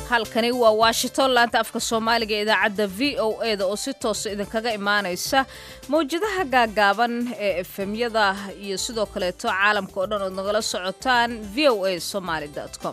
halkani waa washington laanta afka soomaaliga ee idaacadda v o e da oo si toosa idinkaga imaanaysa mawjadaha gaagaaban ee efemyada iyo sidoo kaleeto caalamka oo dhan ood nagala socotaan v o a somaly com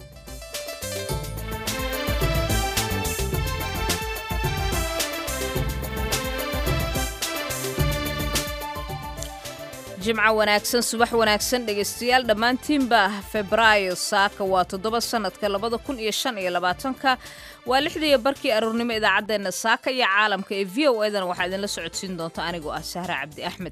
jimco wanaagsan subax wanaagsan dhegaystayaal dhammaantiinba febraayo saaka waa toddoba sannadka labada kun iyo shan iyo labaatanka waa lixdaiyo barkii aroornimo idaacaddeenna saaka iyo caalamka ee v o edana waxaa idinla socodsiin doonta anigoo ah sahre cabdi axmed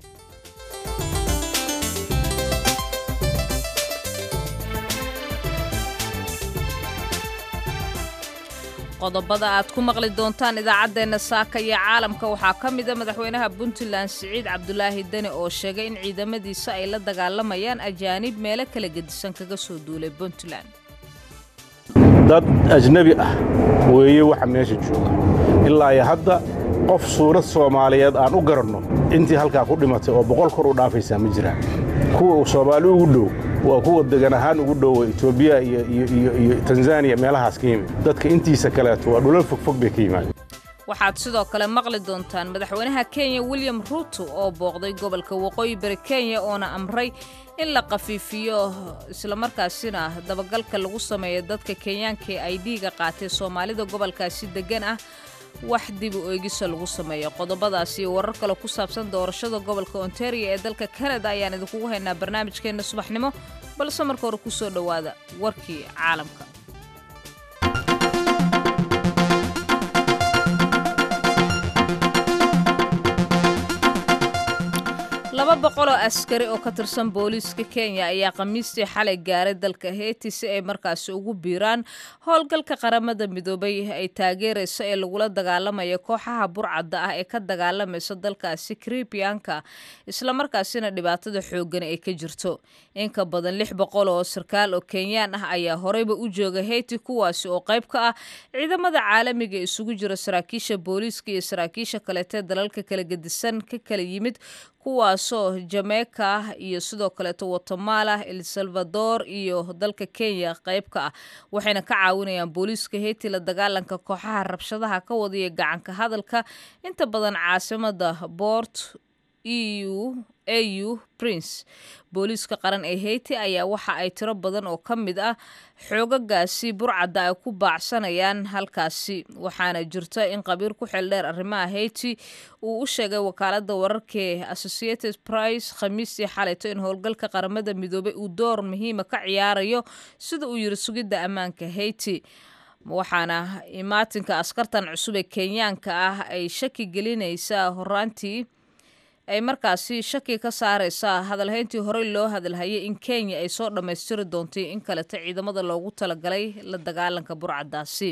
qodobada aad ku maqli doontaan idaacaddeenna saaka iyo caalamka waxaa ka mida madaxweynaha puntland siciid cabdulaahi deni oo sheegay in ciidamadiisa ay la dagaalamayaan ajaanib meelo kala gedisan kaga soo duulay puntland dad ajnebi ah weeye waxa meesha jooga ilaa iyo hadda qof suurad soomaaliyeed aan u garanno intii halkaa ku dhimatay oo boqol kor u dhaafaysaa ma jiraan kuwa uu soomaali ugu dhow waa kuwa degan ahaan ugu dhowa etoobiya iyo tanzaniya meelahaas ka yimid dadka intiisa kaleeto waa dhulal fogfog bay ka yimaadeen waxaad sidoo kale maqli doontaan madaxweynaha kenya william ruuto oo booqday gobolka waqooyi bari kenya oona amray in la khafiifiyo islamarkaasina dabagalka lagu sameeyo dadka kenyaanka ee ay dhiiga qaatay soomaalida gobolkaasi deggan ah wax dib u eegisa lagu sameeyo qodobadaas iyo warar kale ku saabsan doorashada gobolka ontario ee dalka kanada ayaan idinkugu haynaa barnaamijkeenna subaxnimo balse marka hore ku soo dhowaada warkii caalamka laba boqol oo askari oo ka tirsan booliiska kenya ayaa khamiistii xalay gaaray dalka heyti si ay markaasi ugu biiraan howlgalka qaramada midoobay ay taageerayso ee lagula dagaalamaya kooxaha burcadda ah ee ka dagaalamaysa dalkaasi karibiyanka islamarkaasina dhibaatada xoogan ay ka jirto in ka badan lix boqol oo sarkaal oo kenyaan ah ayaa horeyba u jooga heyti kuwaasi oo qayb ka ah ciidamada caalamiga isugu jira saraakiisha booliiska iyo saraakiisha kaleetee dalalka kala gedisan ka kala yimid kuwaasoo jameyka iyo sidoo kaleeto guatemala el salvador iyo dalka kenya qayb ka ah waxayna ka caawinayaan booliiska heyti la dagaalanka kooxaha rabshadaha ka wadaya gacanka hadalka inta badan caasimada boort eu au prince booliiska qaran ee heyti ayaa waxa ay tiro badan oo ka mid ah xoogagaasi burcadda ay ku baacsanayaan halkaasi waxaana jirta in qabiir ku xeeldheer arrimaha heyti uu u sheegay wakaaladda wararkae associated price khamiistii xalayto in howlgalka qaramada midoobay uu door muhiima ka ciyaarayo sida uu yiri sugidda ammaanka heyti waxaana imaatinka askartan cusub ee kenyaanka ah ay shaki gelinaysaa horaantii ay markaasi shaki ka saaraysaa hadalhayntii horey loo hadalhayay in kenya ay soo dhammaystiri doontay in kaleta ciidamada loogu talagalay la dagaalanka burcaddaasi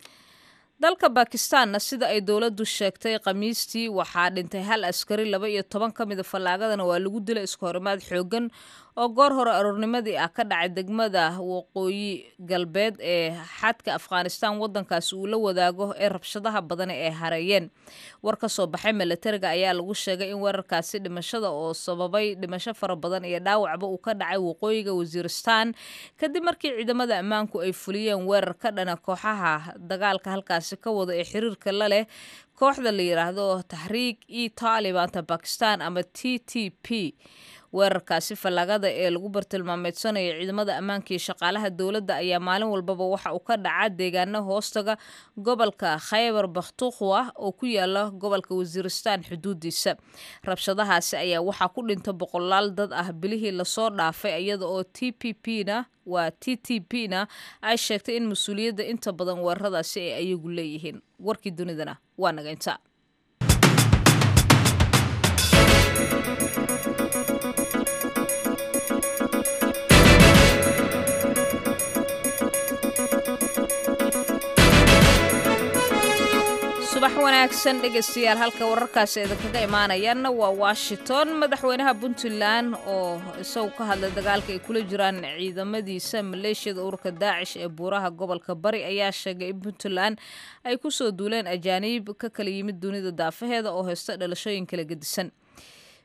dalka bakistaanna sida ay dowladdu sheegtay khamiistii waxaa dhintay hal askari laba iyo toban ka mida fallaagadana waa lagu dilay iska horimaad xoogan oo goor hore aroornimadii ah ka dhacay degmada waqooyi galbeed ee xadka afghanistaan waddankaasi uu la wadaago ee rabshadaha badan ay hareeyeen war ka soo baxay milatariga ayaa lagu sheegay in weerarkaasi dhimashada oo sababay dhimasho fara badan iyo dhaawacba uu ka dhacay waqooyiga wasiiristaan kadib markii ciidamada ammaanku ay fuliyeen weerar ka dhana kooxaha dagaalka halkaasi ka wada ee xiriirka la leh kooxda la yidhaahdo taxriik e taalibanta bakistan ama t t p weerarkaasi fallaagada ee lagu bartilmaameedsanayo ciidamada ammaanka iyo shaqaalaha dowladda ayaa maalin walbaba waxa uu ka dhacaa deegaano hoostaga gobolka khaybar bakhtukhwa oo ku yaala gobolka wasiiristaan xuduudiisa rabshadahaasi ayaa waxaa ku dhinta boqolaal dad ah bilihii lasoo dhaafay iyada oo t p p na waa t t p na ay sheegtay in mas-uuliyadda inta badan weeraradaasi ay ayagu leeyihiin warkii dunidana waa naga inta subax wanaagsan dhegaystayaal halka wararkaasi idinkaga imaanayaanna waa washington madaxweynaha puntland oo isagu ka hadlay dagaalka ay kula jiraan ciidamadiisa maleeshiyada ururka daacish ee buuraha gobolka bari ayaa sheegay in puntland ay kusoo duuleen ajaaniib ka kala yimid dunida daafaheeda oo haysta dhalashooyin kala gedisan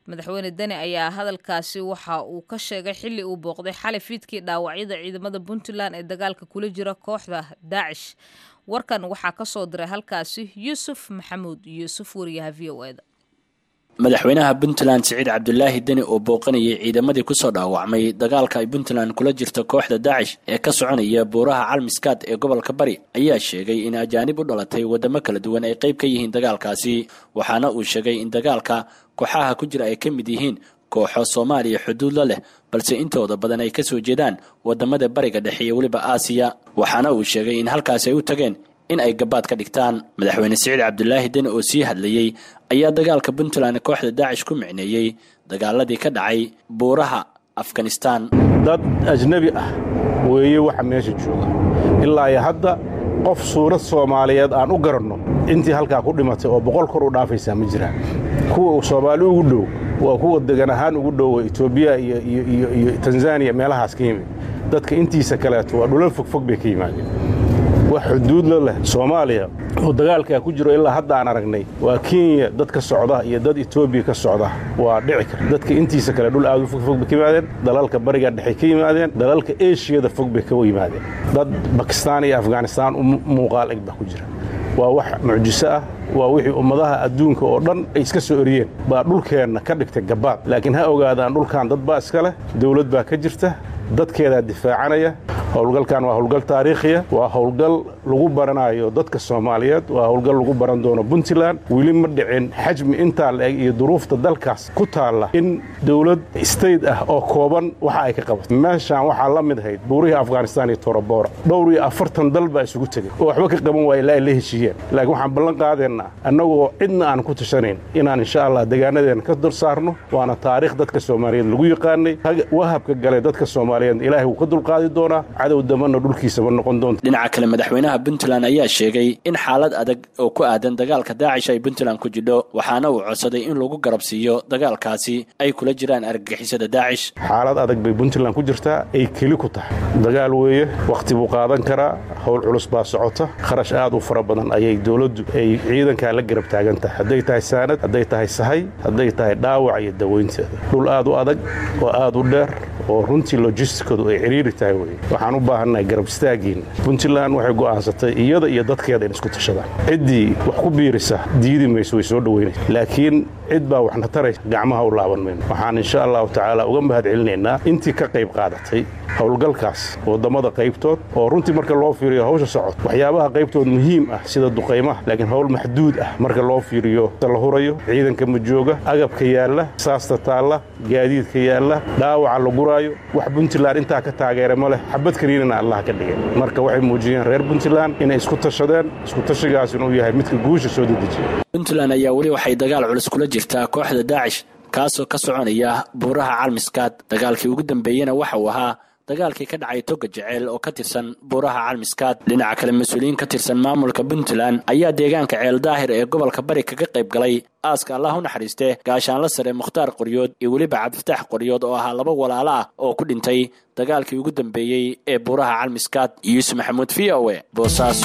madaxweyne deni ayaa hadalkaasi waxa uu ka sheegay xilli uu booqday xalay fiidkii dhaawacyada ciidamada puntland ee dagaalka kula jira kooxda daacish warkan waxaa ka soo diray halkaasi yuusuf maxamuud yuusuf wariyaha v o eda madaxweynaha puntland siciid cabdulaahi deni oo booqanayay ciidamadii kusoo dhaawacmay dagaalka ay puntland kula jirto kooxda daacish ee ka soconaya buuraha calmiskaad ee gobolka bari ayaa sheegay in ajaanib u dhalatay wadamo kala duwan ay qayb ka yihiin dagaalkaasi waxaana uu sheegay in dagaalka kooxaha ku jira ay ka mid yihiin kooxo soomaaliya xuduudla leh balse intooda badan ay kasoo jeedaan wadamada bariga dhexe iyo weliba aasiya waxaana uu sheegay in halkaasi ay u tageen in ay gabaad ka dhigtaan madaxweyne siciid cabdulaahi deni oo sii hadlayey ayaa dagaalka puntland kooxda daacish ku micneeyey dagaaladii ka dhacay buuraha afghanistan dad ajnebi ah weeye waxa meesha jooga ilaa iyo hadda qof suurad soomaaliyeed aan u garanno intii halkaa ku dhimatay oo boqol kor u dhaafaysaa ma jiraan kuwa soomaali ugu dhow waa kuwa degan ahaan ugu dhowa etoobiya iyo tanzaniya meelahaas ka yimid dadka intiisa kaleeto waa dhulal fogfog bay ka yimaadeen wax xuduudla leh soomaaliya oo dagaalkaa ku jiro ilaa hadda aan aragnay waa kenya dad ka socda iyo dad etoobiya ka socda waa dhici kara dadka intiisa kale dhul aad u fogfog bay ka yimaadeen dalalka bariga dhexe ka yimaadeen dalalka eshiyada fog bay ka yimaadeen dad bakistaan iyo afghanistaan u muuqaal eg baa ku jira waa wax mucjiso ah waa wixii ummadaha adduunka oo dhan ay iska soo eriyeen baa dhulkeenna ka dhigtay gabaad laakiin ha ogaadaan dhulkan dad baa iska leh dawlad baa ka jirta dadkeedaa difaacanaya howlgalkan waa howlgal taariikhiya waa howlgal lagu baranayo dadka soomaaliyeed waa howlgal lagu baran doono puntland weli ma dhicin xajmi intaa la eg iyo duruufta dalkaas ku taalla in dawlad state ah oo kooban waxa ay ka qabato meeshaan waxaa la mid ahayd buurihii afghanistan iyo torobora dhowr iyo afartan dal baa isugu tegey oo waxba ka qaban waaya ilaa ay la heshiiyeen laakiin waxaan ballan qaadaynaa annagoo cidna aan ku tashanayn inaan insha allah deegaanadeena ka dul saarno waana taariikh dadka soomaaliyeed lagu yaqaanay wahabka galay dadka soomaaliyeed ilaahay wuu ka dulqaadi doonaa cadow damana dhulkiisaba noqon doonta dhinaca kale madaxweynaha puntland ayaa sheegay in xaalad adag oo ku aadan dagaalka daacish ay puntland ku jidho waxaana uu codsaday in lagu garabsiiyo dagaalkaasi ay kula jiraan argagixisada daacish xaalad adag bay puntland ku jirtaa ay keli ku tahay dagaal weeye wakhti buu qaadan karaa howl culus baa socota kharash aad u fara badan ayay dowladdu ay ciidankaa la garab taagan tahay hadday tahay saanad hadday tahay sahay hadday tahay dhaawac iyo dawaynteeda dhul aad u adag oo aad u dheer oo runtii lojistikadu ay cidhiiri tahay weye waxaan u baahannahay garab istaagiin puntland waxay go'aansatay iyada iyo dadkeeda in isku tashadaan ciddii wax ku biirisa diidi mayso way soo dhoweynaysa laakiin cid baa waxna taraysa gacmaha u laaban mayno waxaan insha allahu tacaala uga mahad celinaynaa intii ka qayb qaadatay howlgalkaas waddamada qaybtood oo runtii marka loo fiiriyo hawsha socod waxyaabaha qaybtood muhiim ah sida duqaymaha laakiin howl maxduud ah marka loo fiiriyo la hurayo ciidanka ma jooga agabka yaalla saasta taalla gaadiidka yaalla dhaawaca la guraayo wax puntland intaa ka taageera ma leh xabad kaliinana allah ka dhigay marka waxay muujiyeen reer puntland inay isku tashadeen isku tashigaas inuu yahay midka guusha soo dedejiya puntland ayaa weli waxay dagaal culus kula jirtaa kooxda daacish kaasoo ka soconaya buuraha calmiskaad dagaalkii ugu dambeeyena waxa uu ahaa dagaalkii ka dhacay toga jeceel oo ka tirsan buuraha calmiskaad dhinaca kale mas-uuliyiin ka tirsan maamulka puntland ayaa deegaanka ceel daahir ee gobolka bari kaga qayb galay aaska allah u naxariiste gaashaanla sare mukhtaar qoryood iyo weliba cabdifataax qoryood oo ahaa laba walaalo ah oo ku dhintay dagaalkii ugu dambeeyey ee buuraha calmiskaad yuusuf maxamuud v o e boosaaso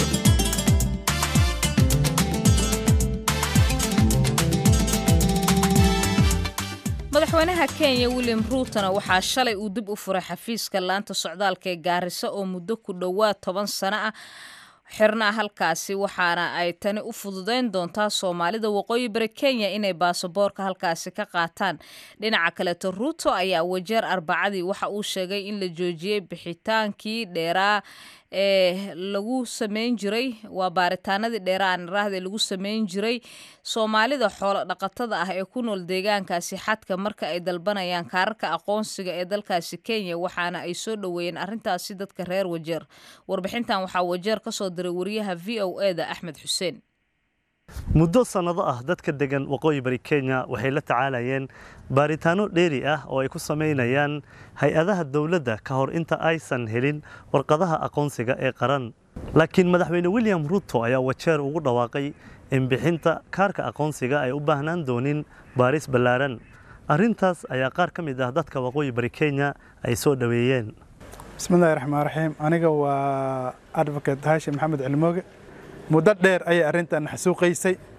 madaxweynaha kenya william ruutona waxaa shalay uu dib u furay xafiiska laanta socdaalka ee gaariso oo muddo ku dhowaad toban sano ah xirnaa halkaasi waxaana ay tani u fududayn doontaa soomaalida waqooyi bari kenya inay baasaboorka halkaasi ka qaataan dhinaca kaleeto ruuto ayaa wajeer arbacadii waxa uu sheegay in la joojiyey bixitaankii dheeraa ee lagu sameyn jiray waa baaritaanadii dheeraan raahde lagu sameyn jiray soomaalida xoolo dhaqatada ah ee ku nool deegaankaasi xadka marka ay dalbanayaan kaararka aqoonsiga ee dalkaasi kenya waxaana ay soo dhoweeyeen arrintaasi dadka reer wajeer warbixintan waxaa wajeer ka soo diray wariyaha v o e da axmed xuseen muddo sannado ah dadka degan waqooyi bari kenya waxay la tacaalayeen baaritaano dheeri ah oo ay ku samaynayaan hay-adaha dowladda ka hor inta aysan helin warqadaha aqoonsiga ee qaran laakiin madaxweyne william ruto ayaa wajeer ugu dhawaaqay in bixinta kaarka aqoonsiga ay u baahnaan doonin baaris ballaaran arrintaas ayaa qaar ka mid ah dadka waqooyi bari kenya ay soo dhoweeyeen bismillahi raxmaan raxiim aniga waa advocate haashim maxamed cilmooge muddo dheer ayay arrintan xasuuqaysay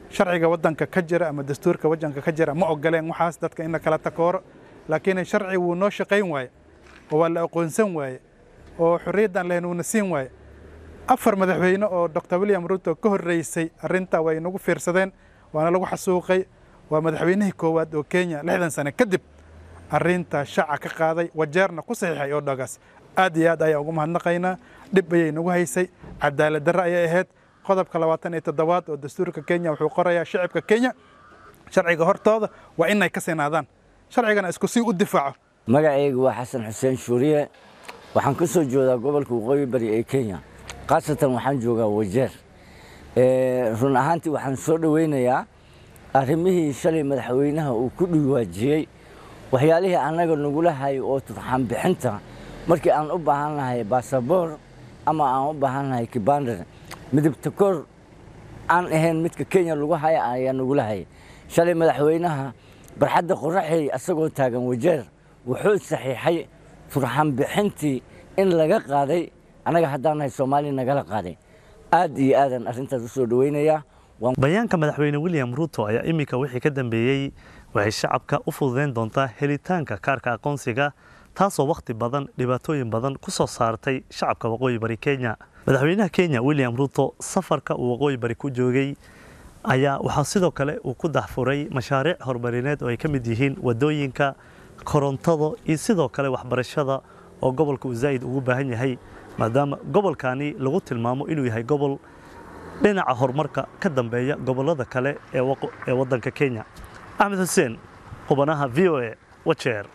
sharciga waddanka ka jira ama dastuurka waddanka ka jira ma ogoleen waxaas dadka in la kala takooro laakiin sharci wuu noo shaqayn waaye oo waa la aqoonsan waaye oo xorriyaddan lehen wuuna siin waaye afar madaxweyne oo dr william ruto ka horreysay arrintaa way nagu fiirsadeen waana lagu xasuuqay waa madaxweynihii koowaad oo kenya lixdan sane kadib arrintaa shaca ka qaaday wajeerna ku saxiixay oo dhagaas aad iyo aad ayaa ugu mahadnaqaynaa dhib ayay nagu haysay cadaalad darre ayay ahayd qodobka labaatan iyo toddobaad oo dastuurka kenya wuxuu qorayaa shacibka kenya sharciga hortooda waa inay ka sinaadaan sharcigana isku sii u difaaco magacaygu waa xasan xuseen shuuriye waxaan ka soo jeedaa gobolka waqooyi bari ee kenya khaasatan waxaan joogaa wajeer run ahaantii waxaan soo dhoweynayaa arrimihii shalay madaxweynaha uu ku dhiwaajiyey waxyaalihii annaga nagula hayay oo turxaan bixinta markii aan u baahan lahay basaboor ama aan u baahan lahay kibandar midabta kor aan ahayn midka kenya lagu haya ayaa nagula hayay shalay madaxweynaha barxadda qoraxey asagoo taagan wajeer wuxuu saxiixay turxaan bixintii in laga qaaday annaga haddaan nahay soomaaliya nagala qaaday aad iyo aadaan arrintaas u soo dhoweynayaa bayaanka madaxweyne william ruto ayaa iminka wixii ka dambeeyey waxay shacabka u fududeyn doontaa helitaanka kaarka aqoonsiga taasoo wakhti badan dhibaatooyin badan ku soo saartay shacabka waqooyi bari kenya madaxweynaha kenya william ruto safarka uu waqooyi bari ku joogay ayaa waxaa sidoo kale uu ku daxfuray mashaariic horumarineed oo ay ka mid yihiin wadooyinka korontada iyo sidoo kale waxbarashada oo gobolka uu zaa'id ugu baahan yahay maadaama gobolkani lagu tilmaamo inuu yahay gobol dhinaca horumarka ka dambeeya gobollada kale ee waddanka kenya axmed xuseen qubanaha v o a wajeer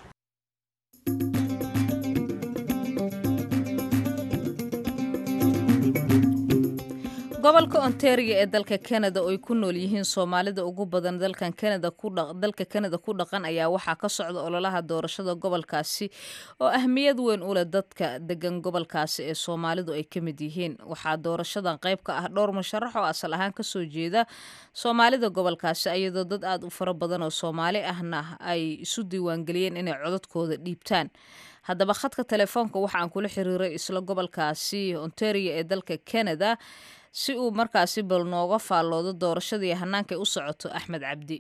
gobolka ontario ee dalka canada oo ay ku nool yihiin soomaalida ugu badan dalkan canada dalka canada ku dhaqan ayaa waxaa ka socda ololaha doorashada gobolkaasi oo ahmiyad weyn u leh dadka degan gobolkaasi ee soomaalidu ay ka mid yihiin waxaa doorashadan qayb ka ah dhowr musharax oo asal ahaan kasoo jeeda soomaalida gobolkaasi iyadoo dad aad u fara badan oo soomaali ahna ay isu diiwaangeliyeen inay codadkooda dhiibtaan haddaba khadka telefoonka waxa aan kula xiriiray isla gobolkaasi ontario ee dalka canada si uu markaasi bal nooga faalloodo doorashadii hannaankay u socoto axmed cabdi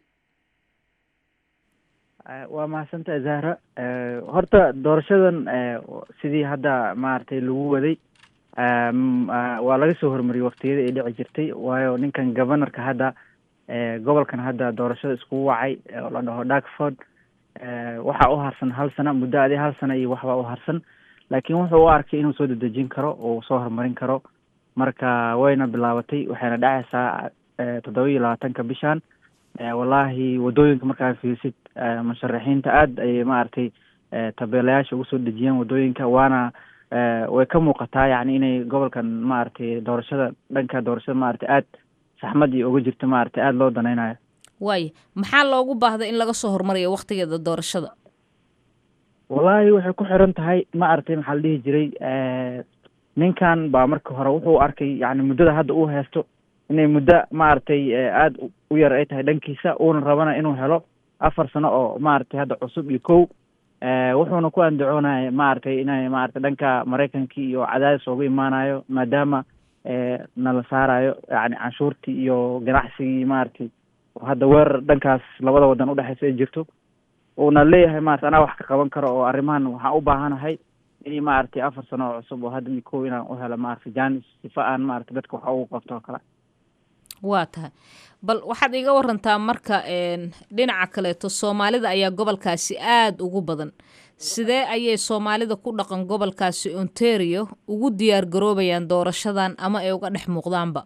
waa mahadsantahay zahra horta doorashadan sidii hadda maaragtay lagu waday waa laga soo hormariyey waktiyadii ay dhici jirtay waayo ninkan governorka hadda gobolkan hadda doorashada iskugu wacay oo la dhaho darkford waxaa u harsan hal sana muddo adi hal sana iyo waxbaa u harsan laakiin wuxuu u arkay inuu soo dedejin karo oo soo horumarin karo marka wayna bilaabatay waxayna dhacaysaa toddoba iyo labaatanka bishan wallaahi waddooyinka markaa fiirsid musharaxiinta aad ayay maaragtay tabeelayaasha ugu soo dejiyeen waddooyinka waana way ka muuqataa yacni inay gobolkan maaragtay doorashada dhanka doorashada maaragtay aad saxmad iyo uga jirta maaragtay aada loo danaynayo waaya maxaa loogu baahda in laga soo horumariyo waktigeeda doorashada wallaahi waxay ku xiran tahay maaragtay maxaa la dhihi jiray ninkan baa marka hore wuxuu arkay yani muddada hadda uu haysto inay muddo maaragtay aada u yar ay tahay dhankiisa uuna rabana inuu helo afar sano oo maaragtay hadda cusub iyo kow wuxuuna ku andacoonaya maaragtay inay maaragtay dhanka maraykankii iyo cadaadis ooga imaanayo maadaama nala saarayo yani canshuurtii iyo ganacsigii maaragtay hadda weerar dhankaas labada waddan udhexeysa ay jirto uuna leeyahay maarata anaa wax ka qaban karo oo arrimahan waxaan u baahanahay in maaragtay afar sano oo cusub oo hadda iyo kow inaan u helo maaragtay janis sifa aan maaragtay dadka wax ugu qabto oo kale waa tahay bal waxaad iga warantaa marka dhinaca kaleeto soomaalida ayaa gobolkaasi aada ugu badan sidee ayay soomaalida ku dhaqan gobolkaasi ontario ugu diyaar garoobayaan doorashadan ama ay uga dhex muuqdaanba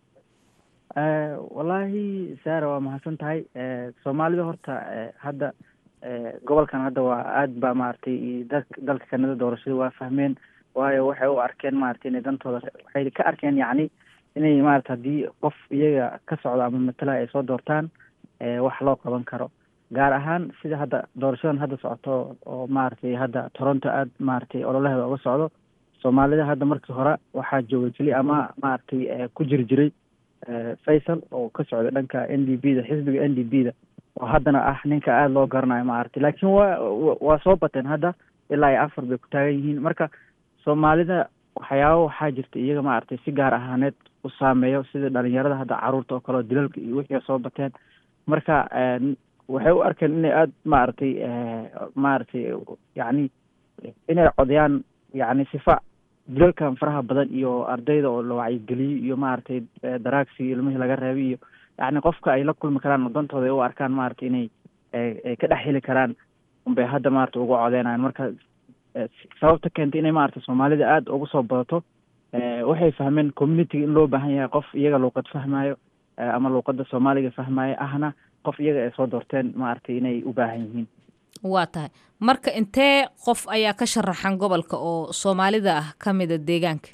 wallaahi sara waa mahadsan tahay soomaalida horta hadda gobolkan hadda waa aad ba maaragtay da dalka kanada doorashada waa fahmeen waayo waxay u arkeen maaragtay inay dantooda waxay ka arkeen yacni inay maarata haddii qof iyaga ka socdo ama matala ay soo doortaan wax loo qaban karo gaar ahaan sida hadda doorashadan hadda socoto oo maaragtay hadda toronto aad maaragtay ololaheeda uga socdo soomaalida hadda markii hore waxaa joogay keli ama maaragtay ku jiri jiray faysal oo ka socda dhanka n d b da xisbiga n d b da oo haddana ah ninka aada loo garanayo maaragtay laakiin waa waa soo bateen hadda ilaa iyo afar bay ku taagan yihiin marka soomaalida waxyaabo waxaa jirta iyaga maaragtay si gaar ahaaneed u saameeyo sida dhalinyarada hadda caruurta oo kale oo dilalka iyo wixii soo bateen marka waxay u arkeen inay aada maaragtay maaragtay yacni inay codeyaan yacni sifa dilalkan faraha badan iyo ardayda oo la wacyigeliyo iyo maaragtay daraagsi ilmihii laga reebay iyo yacni qofka ay la kulmi karaan wadantooda ay u arkaan maaragtay inay ay ka dhex heli karaan unbay hadda maaragtay uga codeynayan marka sababta keentay inay maaragtay soomaalida aada ugu soo badato waxay fahmeen communitiga in loo baahan yahay qof iyaga luuqad fahmayo ama luuqada soomaaliga fahmayo ahna qof iyaga ay soo doorteen maaragtay inay u baahan yihiin waa tahay marka intee qof ayaa ka sharaxan gobolka oo soomaalida ah ka mida deegaanka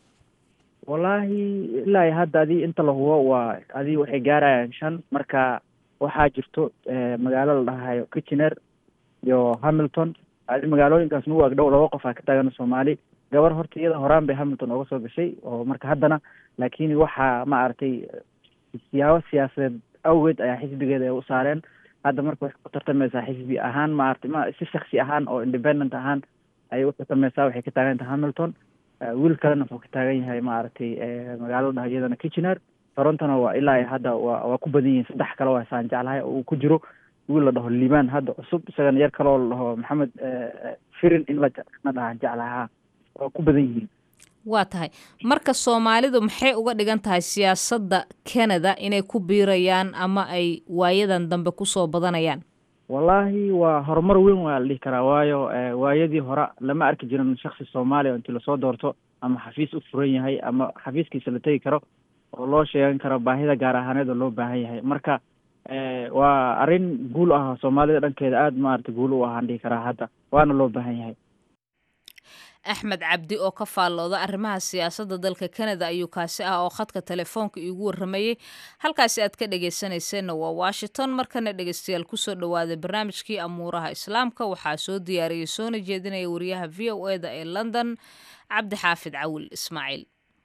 wallaahi ilaa hadda adii inta la hubo waa adii waxay gaarayaan shan marka waxaa jirto magaalo la dhahayo kitchener iyo hamilton adi magaalooyinkaas nagu agdhow laba qof aa ka taagan soomaali gabar horta iyada horaan bay hamilton ooga soo gashay oo marka haddana laakiin waxaa maaragtay siyaabo siyaasadeed awgeed ayaa xisbigeeda ay u saareen hadda marka waxay ku tartamaysaa xisbi ahaan maaragtay ma si shaksi ahaan oo independent ahaan ayay u tartamaysaa waxay ka taagan tahay hamilton wiil kalena wuxuu ka taagan yahay maaragtay magaalada dhaha iyadana kitchener torontona waa ilaa hadda waa waa ku badan yihiin saddex kale waa saan jeclahay oo uu ku jiro wiil la dhaho liibaan hadda cusub isagana yar kaloo la dhaho maxamed firin in la na dhahan jeclahaa waa ku badan yihiin waa tahay marka soomaalidu maxay uga dhigan tahay siyaasadda canada inay ku biirayaan ama ay waayadan dambe kusoo badanayaan wallaahi waa horumar weyn waa la dhihi karaa waayo waayadii hore lama arki jirin shaksi soomaaliya intii lasoo doorto ama xafiis u furan yahay ama xafiiskiisa la tegi karo oo loo sheegan karo baahida gaar ahaaneed oo loo baahan yahay marka waa arrin guul ah soomaalida dhankeeda aada maarata guul u ahaan dhihi karaa hadda waana loo baahan yahay axmed cabdi oo ka faallooda arrimaha siyaasadda dalka canada ayuu kaasi ah oo khadka telefoonka iigu warramayey halkaasi aad ka dhegaysanayseena waa washington markana dhegaystayaal kusoo dhowaaday barnaamijkii amuuraha islaamka waxaa soo diyaariyey soona jeedinaya wariyaha v o e da ee london cabdi xaafid cawil ismaaciil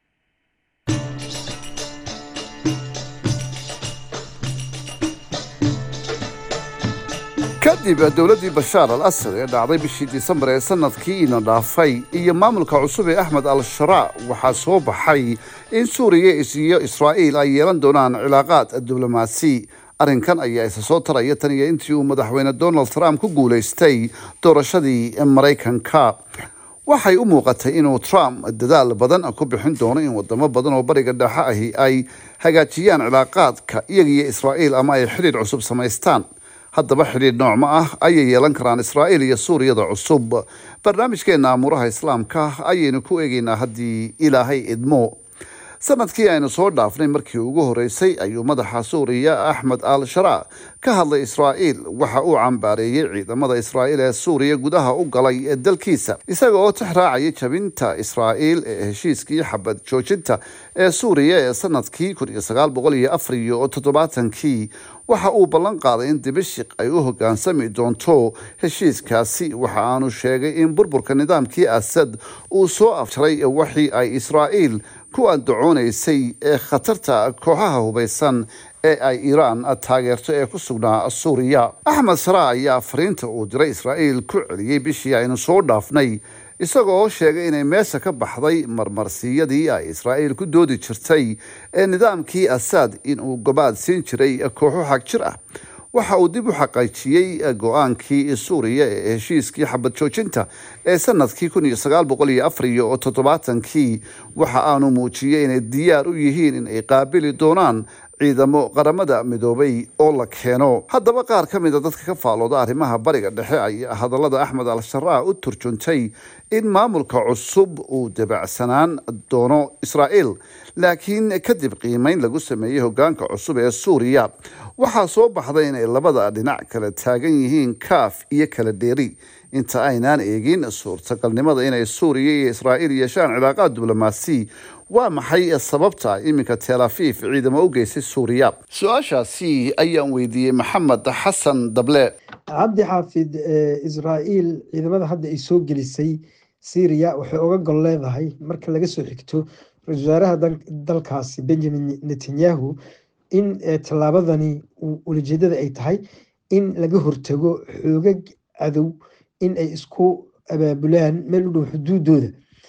kadib dowladdii bashaar al asad ee dhacday bishii disembar ee sanadkiina dhaafay iyo maamulka cusub ee axmed al sharaa waxaa soo baxay in suuriya iyo israa'iil ay yeelan doonaan cilaaqaad diblomaasi arrinkan ayaa isa soo taraya tan iyo intii uu madaxweyne donald trump ku guulaystay doorashadii maraykanka waxay u muuqatay inuu trump dadaal badan ku bixin doono in wadamo badan oo bariga dhexe ahi ay hagaajiyaan cilaaqaadka iyagiyo israa'iil ama ay xidhiir cusub samaystaan haddaba xidhiidh noocma ah ayay yeelan karaan israa'iil iyo suuriyada cusub barnaamijkeenna amuuraha islaamka ayaynu ku eegaynaa haddii ilaahay idmo sanadkii aynu soo dhaafnay markii ugu horeysay ayuu madaxa suuriya axmed al sharaa ka hadlay israa'iil waxa uu cambaareeyey ciidamada israa'iil ee suuriya gudaha u galay ee dalkiisa isaga oo tix raacaya jabinta israa'iil ee heshiiskii xabad joojinta ee suuriya ee sanadkii kun iyo sagaal boqol iyo afar iyo toddobaatankii waxa uu ballan qaaday in dibishiq ay u hoggaansami doonto heshiiskaasi waxa aanu sheegay in burburka nidaamkii asad uu soo afjaray waxii ay israa'iil ku andacoonaysay ee khatarta kooxaha hubaysan ee ay iiraan taageerto ee ku sugnaa suuriya axmed sharaa ayaa fariinta uu diray israa'iil ku celiyey bishii aynu soo dhaafnay isagoo sheegay inay meesha ka baxday marmarsiyadii ay israa'iil ku doodi jirtay ee nidaamkii asaad inuu gobaad siin jiray kooxo xag jir ah waxa uu dib u xaqiijiyey go-aankii suuriya ee heshiiskii xabad joojinta ee sanadkii kun iyo sagaal boqol iyo afar iyo toddobaatankii waxa aanu muujiyey inay diyaar u yihiin in ay qaabili doonaan ciidamo qaramada midoobay oo la keeno haddaba qaar ka mid a dadka ka faalooda arrimaha bariga dhexe ayaa hadallada axmed al sharaa u turjuntay in maamulka cusub uu dabacsanaan doono israa'iil laakiin kadib qiimeyn lagu sameeyey hoggaanka cusub ee suuriya waxaa soo baxday inay labada dhinac kala taagan yihiin kaaf iyo kala dheeri inta aynaan eegin suurtagalnimada inay suuriya iyo israa'iil yeeshaan cilaaqaad diblomaasi waa maxay sababta iminka tel afiif ciidamo u geysay suuriya su-aashaasi ayaan weydiiyey maxamed xasan dable cabdi xaafid israa'iil ciidamada hadda ay soo gelisay syriya waxay uga gol leedahay marka laga soo xigto ra-isul wasaaraha dalkaasi benjamin netanyahu in tallaabadani ulajeedada ay tahay in laga hortago xoogag cadow in ay isku abaabulaan meel u dhow xuduudooda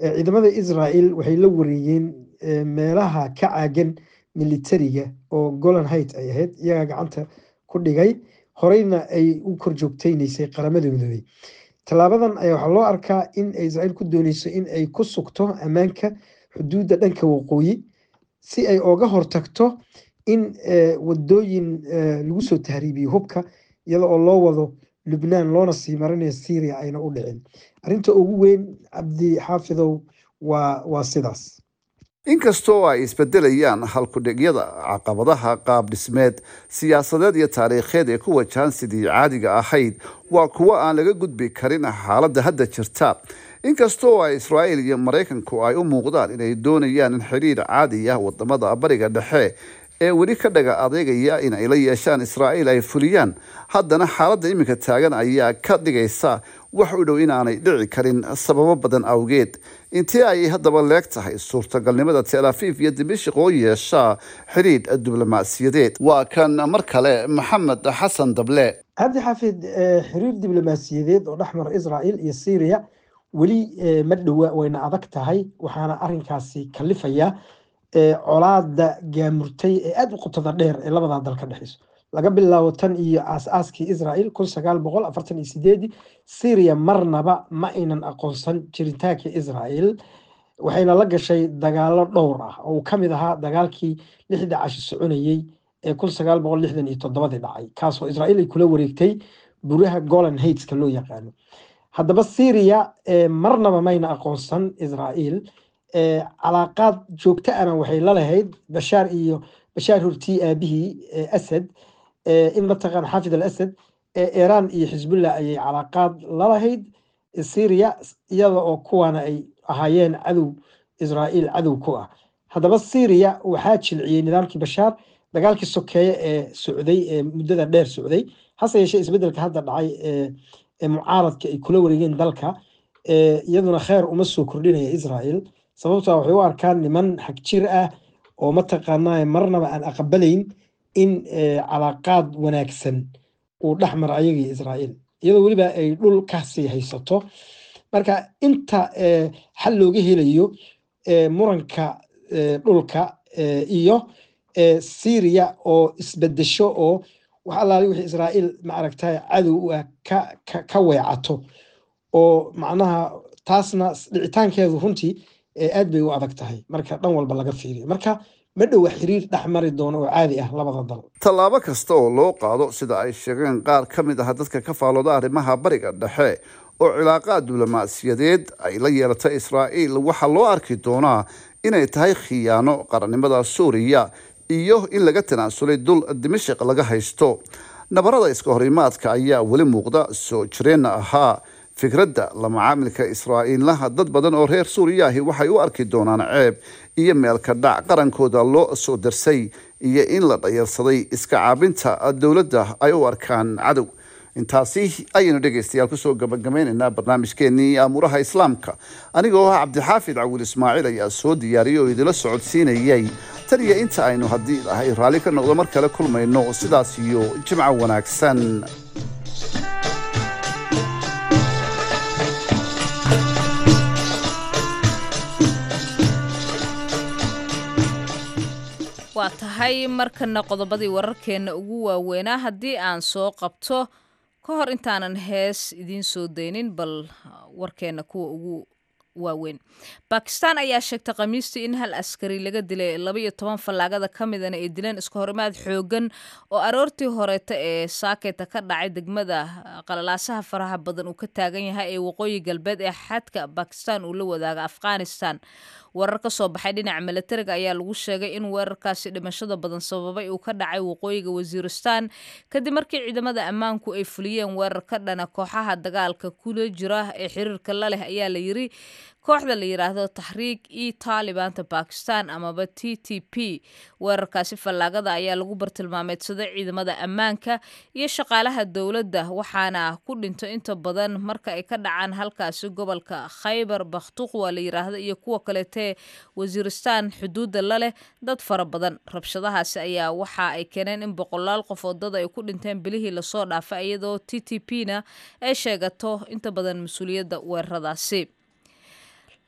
ciidamada israel waxay la wareeyeen meelaha ka caagan militariga oo golan height ay ahayd iyagaa gacanta ku dhigay horeyna ay u kor joogteyneysay qaramada midoobey tallaabadan ayaa waxaa loo arkaa in israel ku dooneyso in ay ku sugto ammaanka xuduudda dhanka waqooyi si ay oga hortagto in wadooyin lagu soo tahriibiyo hubka iyada oo loo wado lubnaan loona sii marinayo syria ayna u dhicin arrinta ugu weyn cabdi xaafidow waa waa sidaas inkastoo ay isbedelayaan halkudhigyada caqabadaha qaab dhismeed siyaasadeed iyo taariikheed ee ku wajahan sidii caadiga ahayd waa kuwo aan laga gudbi karin xaaladda hadda jirta inkastoo ay israa'iil iyo maraykanku ay u muuqdaan inay doonayaan in xidhiir caadi ah wadamada bariga dhexe ee weli ka dhaga adeegaya in ay la yeeshaan israa'iil ay fuliyaan haddana xaaladda iminka taagan ayaa ka dhigaysa wax u dhow inaanay dhici karin sababo badan awgeed intii ay haddaba leeg tahay suurtagalnimada tel afiif iyo dimashik oo yeeshaa xidhiidh diblomaasiyadeed waa kan mar kale maxamed xasan dable cabdi xaafid xiriir diblomaasiyadeed oo dhexmara israel iyo syria weli ma dhowa wayna adag tahay waxaana arinkaasi kalifaya colaada gaamurtay ee aada u qotada dheer ee labadaa dal ka dhexeyso laga bilaabo tan iyo aas-aaskii israel kun sagaal boqol afartan iyo sideedii syria marnaba ma aynan aqoonsan jiritaanka israel waxayna la gashay dagaalo dhowr ah oo uu ka mid ahaa dagaalkii lixda cashi soconayey ee kun sagaal boqol lixdan iyo toddobadii dhacay kaasoo israel ay kula wareegtay buraha golan haiteska loo yaqaano haddaba syria marnaba mayna aqoonsan israel calaaqaad joogto ana waxay la lahayd bashaar iyo bashaar hortii aabihii asad in mataqaan xaafid al asad iiraan iyo xisbullah ayay calaaqaad la lahayd syria iyada oo kuwaana ay ahaayeen cadow israel cadow ku ah haddaba syria waxaa jilciyey nidaamkii bashaar dagaalkii sokeeye ee socday ee muddada dheer socday hase yeeshee isbedelka hadda dhacay ee mucaaradka ay kula wareegeen dalka iyaduna kheer uma soo kordhinaya israel sababtaa waxay u arkaan niman xag jir ah oo mataqaanaa marnaba aan aqbalayn in calaaqaad wanaagsan uu dhex maro ayagii israel iyadoo weliba ay dhul kasii haysato marka inta xal looga helayo muranka dhulka iyo syria oo isbedesho oo wax allaali wixii israel maaragtay cadow u ah ka weecato oo macnaha taasna dhicitaankeedu runtii aad bay u adag tahay marka dhan walba laga fiiriyo marka ma dhowa xiriir dhex mari doono oo caadi ah labada dal tallaabo kasta oo loo qaado sida ay sheegeen qaar ka mid ah dadka ka faalooda arrimaha bariga dhexe oo cilaaqaad diblomaasiyadeed ay la yeelatay israa'iil waxaa loo arki doonaa inay tahay khiyaano qarannimada suuriya iyo in laga tanaasulay dul dimashik laga haysto nabarada iska horimaadka ayaa weli muuqda soo jireenna ahaa fikradda la macaamilka israa'iilaha dad badan oo reer suuriya ahi waxay u arki doonaan ceeb iyo meelka dhac qarankooda loo soo darsay iyo in la dhayarsaday iska caabinta dowladda ay u arkaan cadow intaasi ayaynu dhegaystayaal kusoo gabagabaynaynaa barnaamijkeenii aamuraha islaamka anigoo ah cabdixaafid cawil ismaaciil ayaa soo diyaariyay oo idila socodsiinayay tan iyo inta aynu haddii ilahay raalli ka noqdo mar kale kulmayno sidaas iyo jimco wanaagsan waa tahay markana qodobadii wararkeenna ugu waaweynaa haddii aan soo qabto ka hor intaanan hees idiin soo daynin bal warkeenna kuwa ugu waaweyn bakistan ayaa sheegtay khamiistii in hal askari laga dilay labaiyo toban fallaagada ka midana ay dileen iska horimaad xoogan oo aroortii horeeta ee saaketa ka dhacay degmada qalalaasaha faraha badan uu ka taagan yahay ee waqooyi galbeed ee xadka bakistan uu la wadaaga afghanistan warar ka soo baxay dhinaca milatariga ayaa lagu sheegay in weerarkaasi dhimashada badan sababay uu ka dhacay waqooyiga wasiiristan kadib markii ciidamada ammaanku ay fuliyeen weerar ka dhana kooxaha dagaalka kula jira ee xiriirka la leh ayaa la yiri kooxda la yidhaahdo taxriig e taalibaanta bakistan amaba t t p weerarkaasi fallaagada ayaa lagu bartilmaameedsaday ciidamada ammaanka iyo shaqaalaha dowladda waxaana ku dhinto inta badan marka ay ka dhacaan halkaasi gobolka khaybar bakhtuqwa la yidhaahdo iyo kuwa kaleetee wasiiristan xuduudda la leh dad fara badan rabshadahaasi ayaa waxa ay keeneen in boqolaal qof oo dad ay ku dhinteen bilihii lasoo dhaafay iyadoo t t p na ay sheegato inta badan mas-uuliyadda weeraradaasi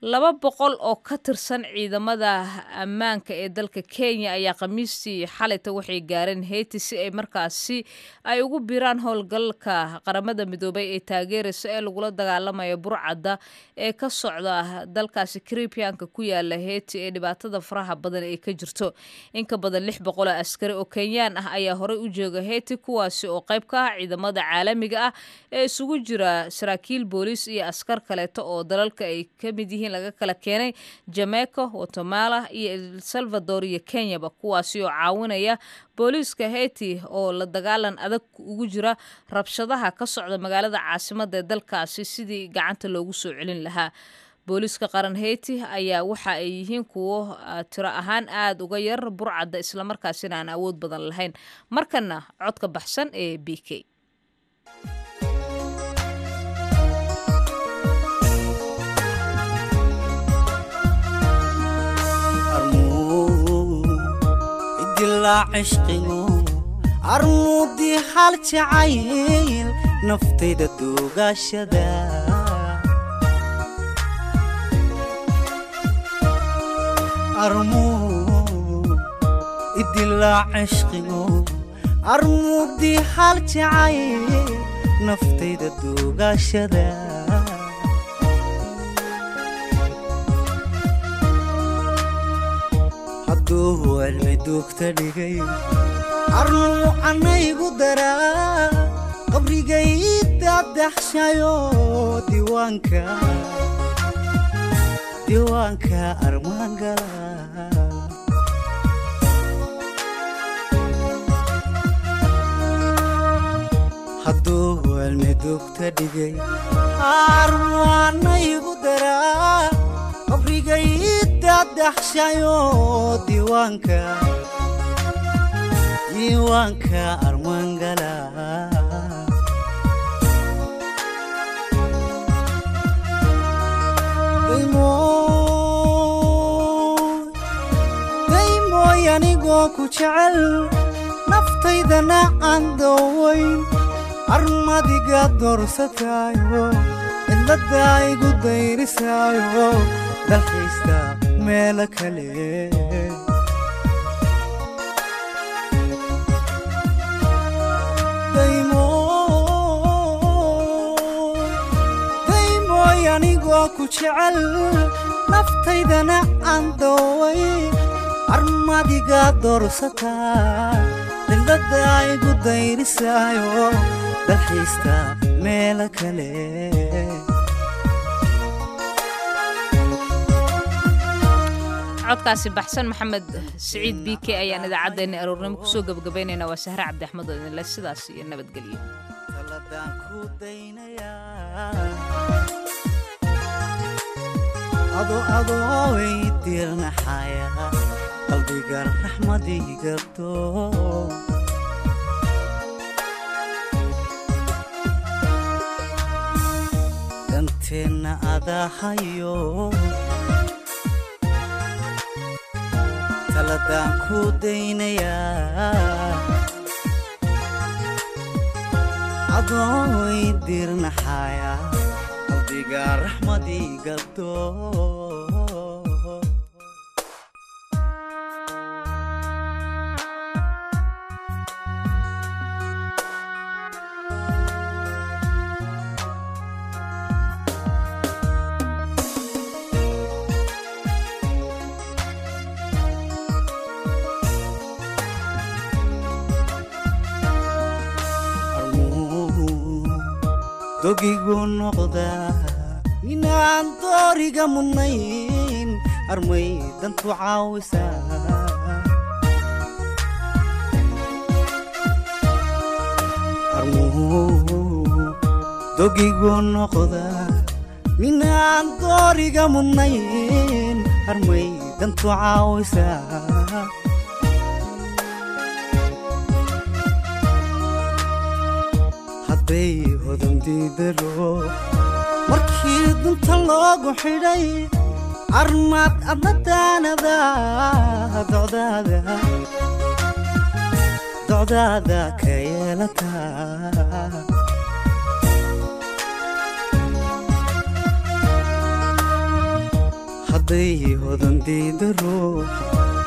laba boqol oo ka tirsan ciidamada ammaanka ee dalka kenya ayaa khamiistii xalayta waxay gaareen heyti si ay markaasi ay ugu biiraan howlgalka qaramada midoobay ee taageeraysa ee lagula dagaalamayo burcadda ee ka socda dalkaasi karibiyanka ku yaala heyti ee dhibaatada faraha badan ee ka jirto inka badan lix boqol oo askari oo kenyaan ah ayaa horey u jooga heyti kuwaasi oo qayb ka ah ciidamada caalamiga ah ee isugu jira saraakiil booliis iyo askar kaleeto oo dalalka ay ka mid yihiin laga kala keenay jamaica guatemala iyo el salvador iyo kenyaba kuwaasi oo caawinaya booliiska heyti oo la dagaalan adag ugu jira rabshadaha ka socda magaalada caasimada ee dalkaasi sidii gacanta loogu soo celin lahaa booliiska qaran heyti ayaa waxa ay yihiin kuwo tiro ahaan aada uga yar burcadda islamarkaasina aan awood badan lahayn markana codka baxsan ee b k armuudii hal jacayl naftayda duugaashada idilaa cishqigo armuudii hal jacayl naftayda duugaashada hadduu cilmi duugta dhigay arnuu canaygu daraa qabrigay dadaxshayo diiwaanka diiwaanka armaangala hadduu cilmi duugta dhigay arnuu canaygu daraa qabrigay dadaxshayo diiwaanka diiwaanka armaangala daymooy anigoo ku jecel naftaydana aan doowayn armadiga doorsataayo cidladda igu dayrisaayo dalkaysta meelo kale daymooy anigoo ku jecel naftaydana aan dooway armadiga doorsataa cidladda igu dayrisaayo dalxiista meelo kale codkaasi baxsan maxamed siciid b k ayaan idaacaddeena aroornimo kusoo gebagabaynaynaa waa sahre cabdi axmed oo idinle sidaas iyo nabadgelyo ado adooy dirnaxaya qalbiga raxmadigato danteenna adahayo taladaan ku daynayaa adooy dirnaxaya qalbiga raxmadigato dogigu noqdaa inaan dooriga mudnayn armay dantu caawisaa dogigu noqdaa minaan dooriga mudnayn armay dantu caawisaa hadday hodan diidalo markii dunta loogu xidhay armaad adnadaanada docdaada docdaada ka yeelataa arday hodan diida ruux